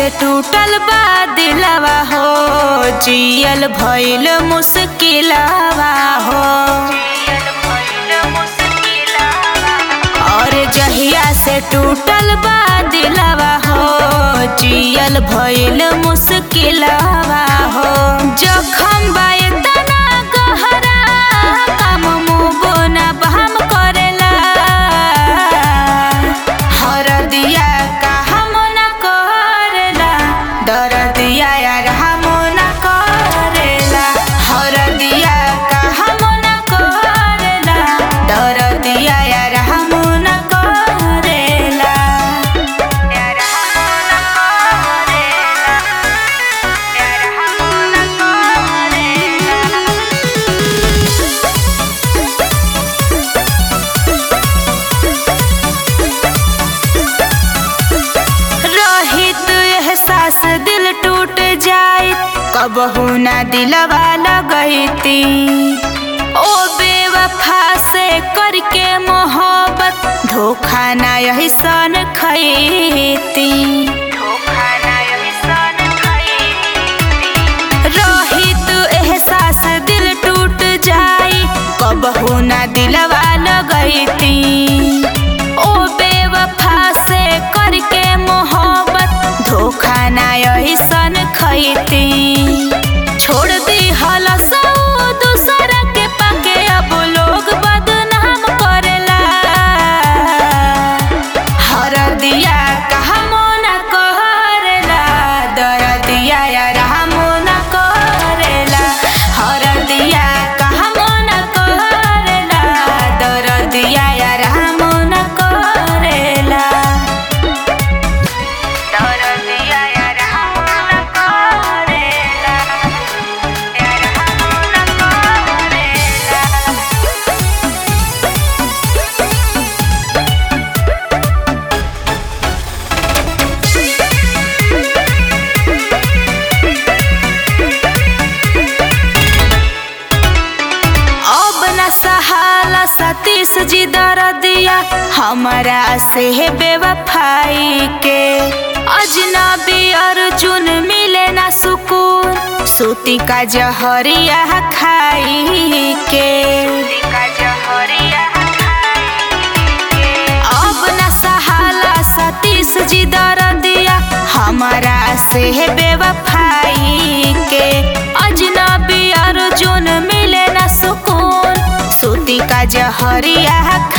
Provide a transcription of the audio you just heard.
टूटल बा दिलवा हो जियल भइल मुश्किलवा हो और जहिया से टूटल बा दिलवा हो जियल भइल मुश्किलवा हो जखम बा इतना गहरा काम मुबो ना बहम करेला हरदिया का हम न करेला दरदिया यार हम न करेला हरदिया का हम न करेला दरदिया यार हम न करेला यार हम न करेला यार हम न करेला रहित एहसास दिल टूट जाए कबहू ना दिलवा लगैती ओ बेवफा से करके मोहब्बत धोखा ना यही सन खैती रहित एहसास दिल टूट जाए कबहू ना दिलवा लगैती ओ बेवफा से करके मोहब्बत धोखा ना यही सन खैती छोड़ दी हलस दूसर के पाके अब लोग बदनाम करेला हर दिया कहमो न करेला दर दिया यार हमो न करेला हर दिया कहमो न करेला दर दिया यार हमो न करेला दर दिया यार हमो न करेला यार हमो न करेला अब न सहाला सतीश जी दर दिया हमारा से है बेवफाई के अजनबी अर्जुन मिले ना सुकून सूती का जहरिया खाई के अब न सहाला सतीश जी दर दिया हमारा से है बेवफाई के अजनबी अर्जुन मिले न सुकून सूती का जहरिया